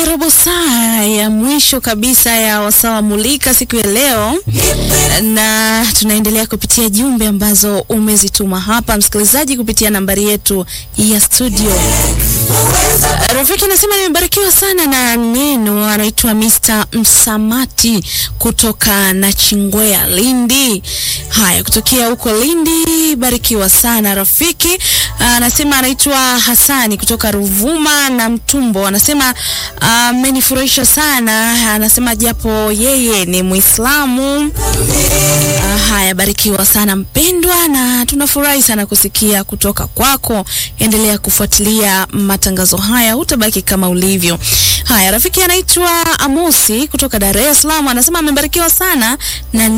robo saa ya mwisho kabisa ya wasawa mulika siku ya leo, na tunaendelea kupitia jumbe ambazo umezituma hapa msikilizaji kupitia nambari yetu ya studio. Rafiki anasema nimebarikiwa sana na neno, anaitwa Mr. Msamati kutoka Nachingwea, Lindi. Haya, kutokea huko Lindi, barikiwa sana rafiki. Anasema anaitwa Hasani kutoka Ruvuma na Mtumbo, anasema amenifurahisha sana, anasema japo yeye ni Muislamu. Ah, haya, barikiwa sana mpendwa, na tunafurahi sana kusikia kutoka kwako. Endelea kufuatilia matangazo haya, hutabaki kama ulivyo. Haya, rafiki anaitwa Amosi kutoka Dar es Salaam, anasema amebarikiwa sana na